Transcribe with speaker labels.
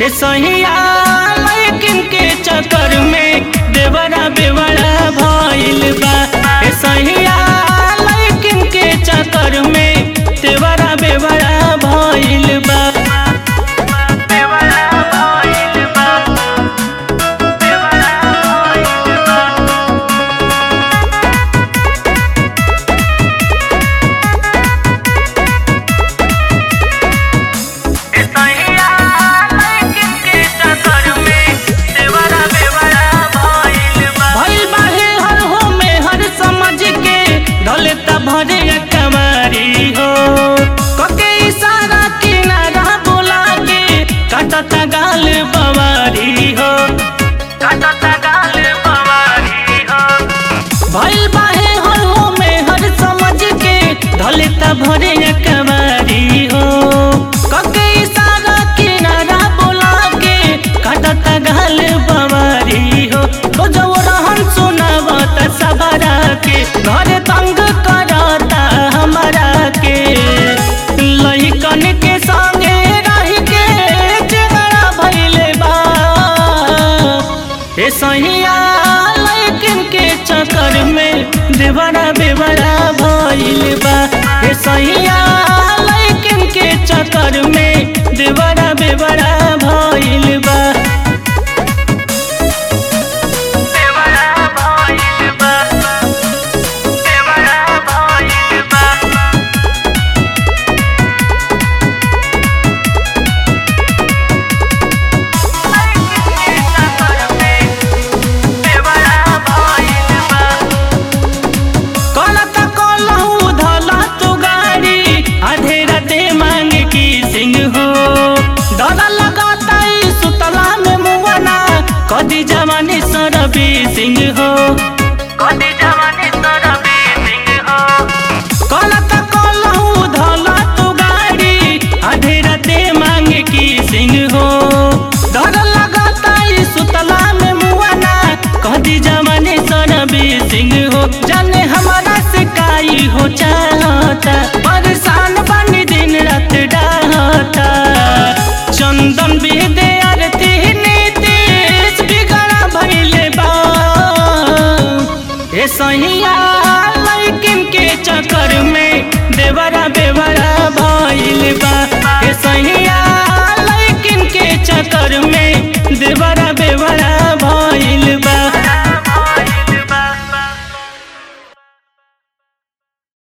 Speaker 1: ए सहिया लेकिन के चक्कर में देवरा बेवड़ा भइल बा ए सहिया लेकिन के चक्कर में देवरा बेवड़ा भइल बा बेवड़ा भइल बा बेवड़ा भइल बा भइल बाहे हर हो में हर समझ के ढलेता भरे कमारी हो कके इशारा किनारा बोला के काटता गाल बवारी हो काटता गाल बवारी हो भइल बाहे हर हो में हर समझ के ढलेता भरे कमारी हो कके इशारा किनारा बोला के काटता गाल बवारी हो तो जो रहन सुनावत सबरा के घर तंग करता हमारा के लइकन के संगे रह के झगड़ा भइले बा ए सहिया लेकिन के चक्कर में देवरा बेवरा भइल बा ए सहिया लेकिन के चक्कर में देवरा बेवरा भइल बा देवरा भइल बा देवरा भइल बा कलता कलहू धला तू गाड़ी आधे राते मांग की सिंह हो डर लगाता ई सुतला में मुवना कदी जवानी सरबी सिंह हो कदी जवानी सरबी सिंह हो कलता कलहू धला तू गाड़ी आधे राते मांग की सिंह हो डर लगाता ई सुतला में मुवना कदी जवानी सरबी सिंह हो जाने हमारा सिकाई हो चाहता परेशान बनी दिन रात डाहता चंदन बेदे आरती नीतीश बिगड़ा भइले बा ए सहिया लेकिन के चक्कर में देवरा बेवरा भइल बा ए सहिया